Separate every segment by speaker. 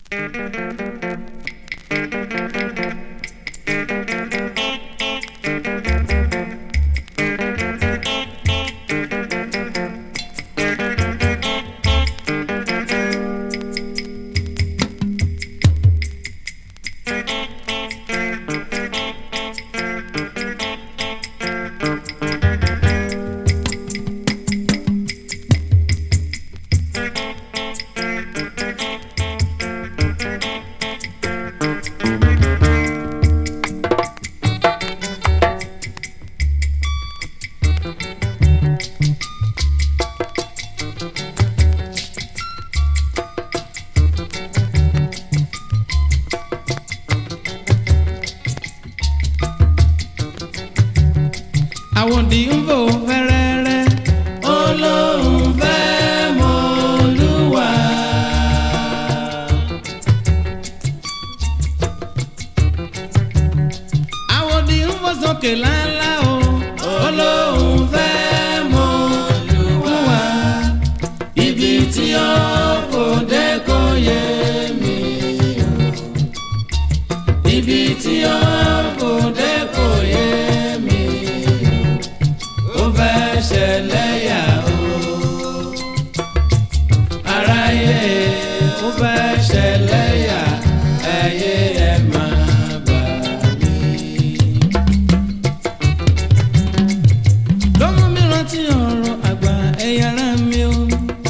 Speaker 1: àwòdì ń bò fẹ́rẹ́rẹ́ olóhùn fẹ́ mọ olúwa. àwòdì ń bò sókè lálá o olóhùn fẹ́ mọ olúwa. ibi tí ó kò dé kò yé mi o. ibi tí ó kò dé kò yé mi ó fẹ́ ṣẹlẹ̀ yà ó. aráyé ó fẹ́ ṣẹlẹ̀ yà ẹyẹ ẹ máa bà mí. lọ́mọ mi rántí ọ̀rọ̀ àgbà ẹ̀yà ara mi o.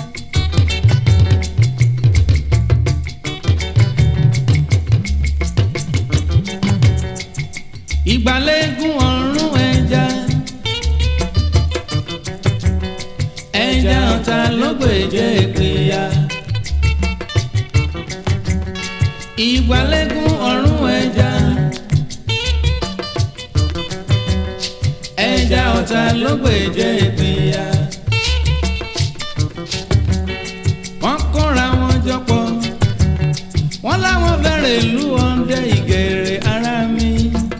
Speaker 1: ìgbàlégún ọ̀run ẹja. ẹja ọ̀tá ló gbèjé ìpìyà. ìgbàlégún ọ̀run ẹja. ẹja ọ̀tá ló gbèjé ìpìyà. wọ́n kóra wọn jọpọ̀ wọ́n láwọn fẹ́rẹ̀ ìlú ọ̀ndẹ́ ìgèrè ara mi.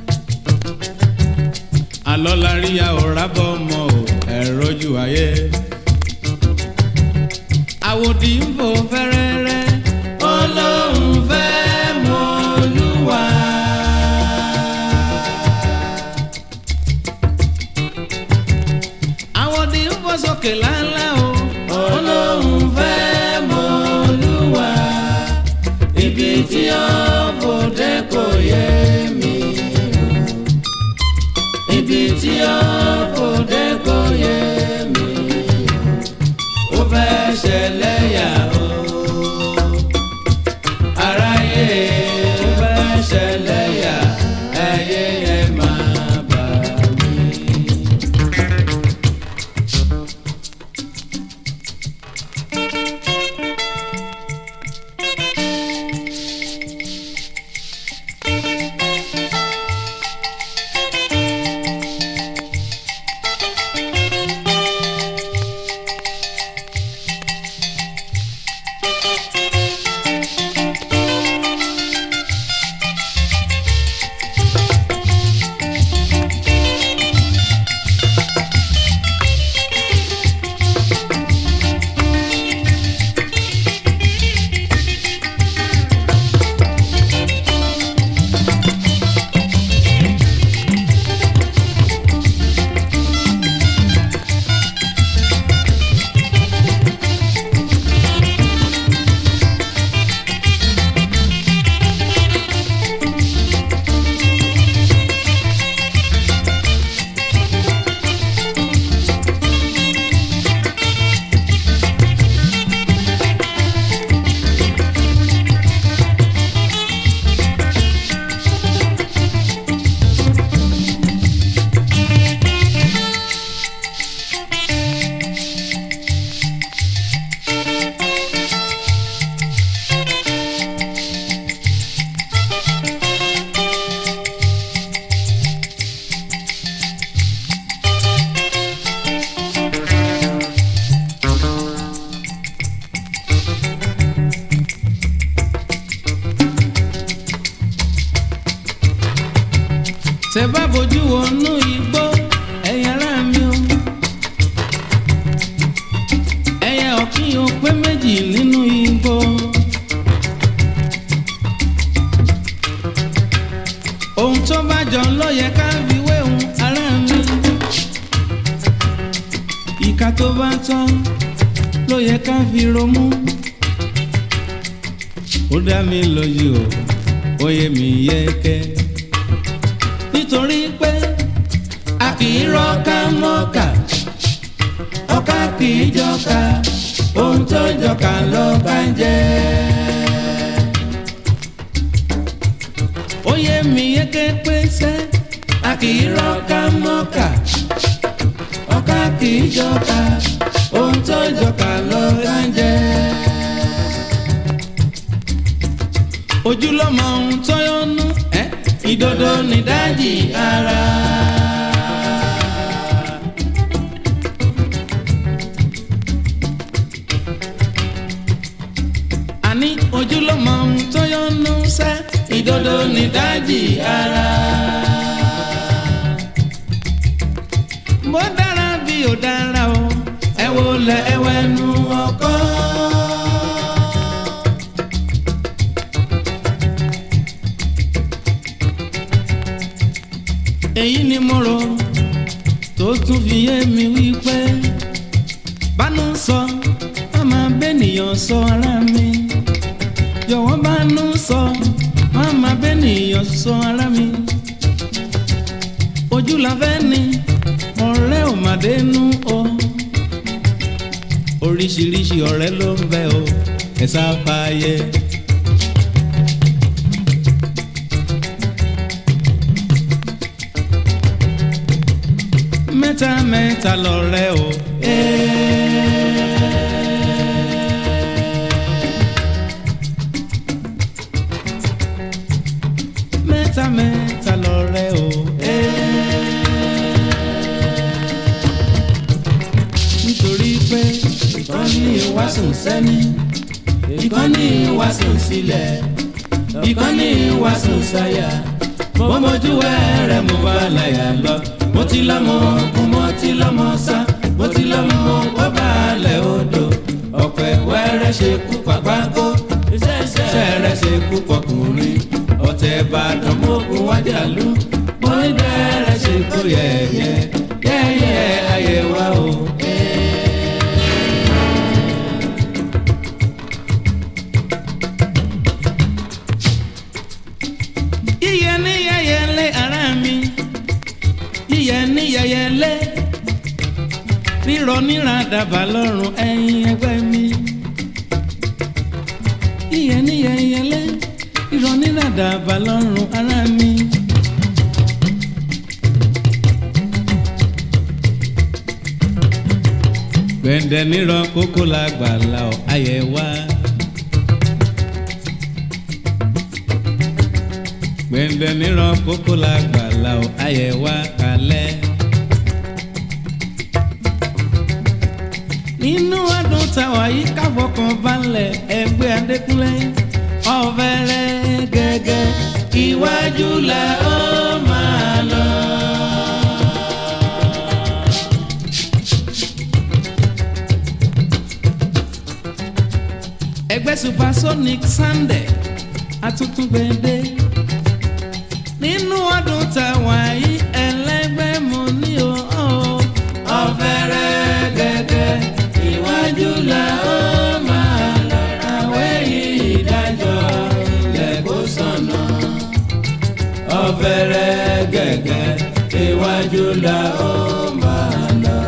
Speaker 1: àlọ́ la rí ya ò rábọ̀ mọ́ ò ẹ̀rọ ju ayé àwòdì ń bò fẹ́rẹ́rẹ́ ọlọ́run fẹ́ mọ olúwa. àwòdì ń bò sókè lálá o ọlọ́run fẹ́ mọ olúwa. ibi tí ó kò dé kò yé mi o. ibi tí ó kò dé kò yé mi ó fẹ́ ṣẹlẹ̀ yà ó. aráyé ó fẹ́ ṣẹlẹ̀ yà ẹyẹ ẹ máa bà mí. tẹ bá bójú wọnú igbó ẹ̀yin ará mi o. ẹyẹ ọ̀kín o pé méjì nínú igbó. bá tán ló yẹ ká fi romú. ó dá mi lójú o ó yé mi yẹ́kẹ́. nítorí pé a kì í rọ́ọ̀ká mọ́ọ̀ká ọ̀ká kì í jọ́ka ohun tó jọ́ka lọ́ka ń jẹ́. ó yé mi yẹ́kẹ́ pé sẹ́ a kì í rọ́ọ̀ká mọ́ọ̀ká ọ̀ká kì í jọ́ka ohun tó jọ́ka lọ́ka ń jẹ́. ojúlọ́mọ ohun tó yọnu ẹ́ ìdodo nídájì ara. àní ojúlọ́mọ ohun tó yọnu sẹ́ ìdodo nídájì ara. bó dára bí ò dára o ẹ wo lẹ ẹwẹ nu ọkọ. èyí ni mo rò tó tún fi yé mi wípé bánú sọ má máa bẹ́nìyàn sọ ara mi jọ̀wọ́ bánú sọ má máa bẹ́nìyàn sọ ara mi ojú la fẹ́ ni ọ̀rẹ́ ò má dénú o oríṣiríṣi ọ̀rẹ́ ló ń bẹ o ẹ̀ sáfàyè. mẹ́ta mẹ́ta lọ̀rẹ́ o. mẹ́ta mẹ́ta lọ̀rẹ́ o. nítorí pé ìkànnì ìwàsùn sẹ́ni ìkànnì ìwàsùn sílẹ̀ ìkànnì ìwàsùn sáyà mọ́mọ́jú ẹ̀rẹ̀ mo bá láyà lọ mo ti lọ́mọ ogun mo ti lọ́mọ sá mo ti lọ́mọ bọ́bá alẹ̀ odò ọ̀pẹ wẹ́rẹ́ ṣe kú pàgbákó ṣẹ̀rẹ̀ ṣe kú pọkùnrin ọ̀tẹ̀ ìbàdàn mọ́gun wájà lú mo ní bẹ́ẹ̀rẹ̀ ṣe kú yẹ̀yẹ́ yẹ́yẹ́ ayé wa o. yíyẹ ní yẹyẹlé ara mi yíyẹ ní yẹyẹlé rírọ níra dàbà lọ́rùn ẹ̀yin ẹgbẹ́ mi yíyẹ ní yẹyẹlé rírọ níra dàbà lọ́rùn ara mi. gbẹ̀ndẹ̀ nírọ̀ kókó la gbà la ọ̀ ayẹ̀ wá. gbẹ̀ndẹ̀ nírọ̀ kókó la gbà la ọ̀ ayẹ̀ wá kalẹ̀. nínú ọdún táwa yìí káfọkàn balẹ̀ ẹgbẹ́ adékúnlé ọ̀fẹ́rẹ́ gẹ́gẹ́ iwájú la ó máa lọ. ẹgbẹ́ supersonic sunday atútúgbẹ́dẹ́ nínú ọdún táwa yìí ẹlẹ́gbẹ́ mo ní o. ọ̀fẹ́rẹ́ gẹ́gẹ́ iwájú la ó máa lọ. àwẹ̀ yìí ìdájọ́ ilẹ̀ kó sànà. ọ̀fẹ́rẹ́ gẹ́gẹ́ iwájú la ó máa lọ.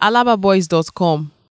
Speaker 2: alababoys.com.